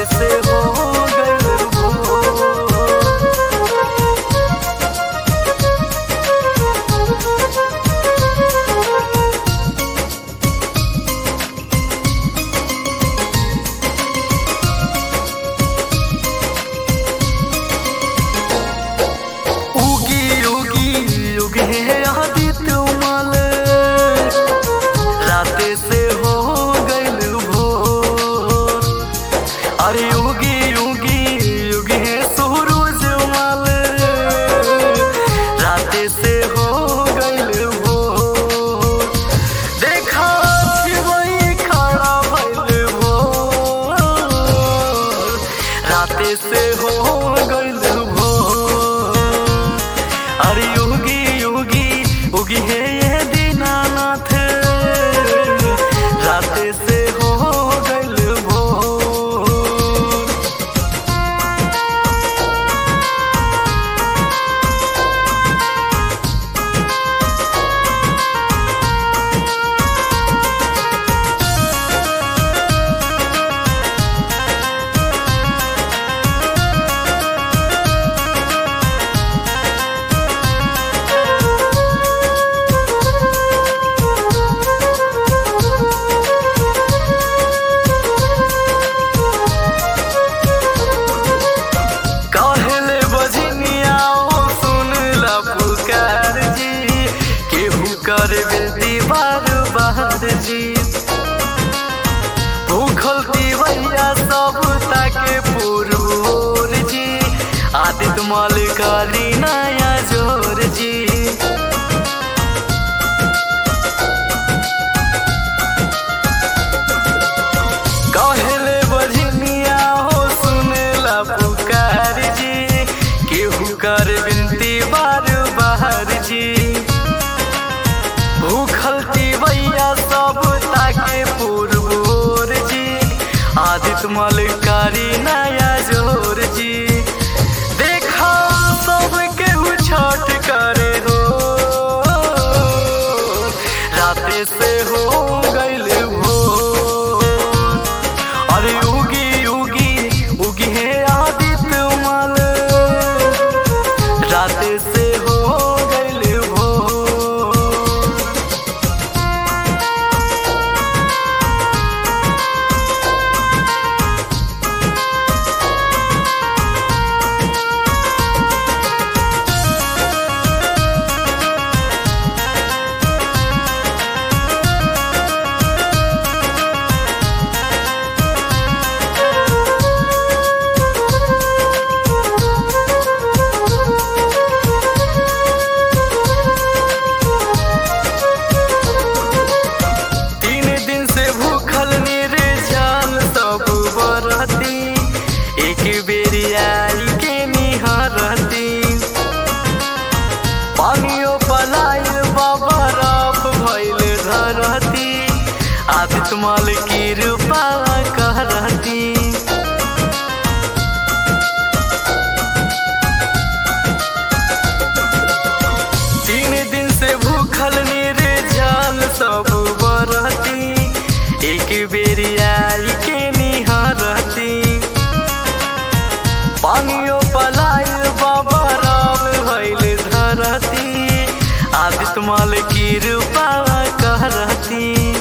राते से हो गइल भोर उगी उगी उगे आदित्य मल राते से हो गइल भोर अरे उगी उगी उगे सूरज मल राते से हो गइल भोर देखा छिवई खड़ा भइल भोर राते से हो गइल भोर अरे योगी योगी उगी है ये दीनानाथ राते से हो गइल भोर कहले बजनिया ओ सुन ला पुकार जी केहू कर बेटी बार बार जी भूखल दीवैया सब ताके पुरूर जी आदित्य मलिकारी नया जोर जी कहले बजनिया हो सुनेला पुकार जी केहू कर बिनती बार बार जी भूखल तिवैया सब ताके पुरबोर जी आदित्य मलिकारी नया जोर जी देखा सब केहू छठ करे हो राते से हो गइल भोर अरे उगी उगी उगी है आदित्य मल राते से हो गइल भोर तीन दिन से भूखल निर्जल सब बरती एक बेरी आई के निहरती पानियो पलाय बाबा रफ भइल धरती आदित्य मल की रूपा कहरती तीन दिन से भूखल निर्जल सब बरती एक बेरी आई के निहरती पानियो पलाय बाबा राम भइल धरती आदित्य मल की रूपा कहरती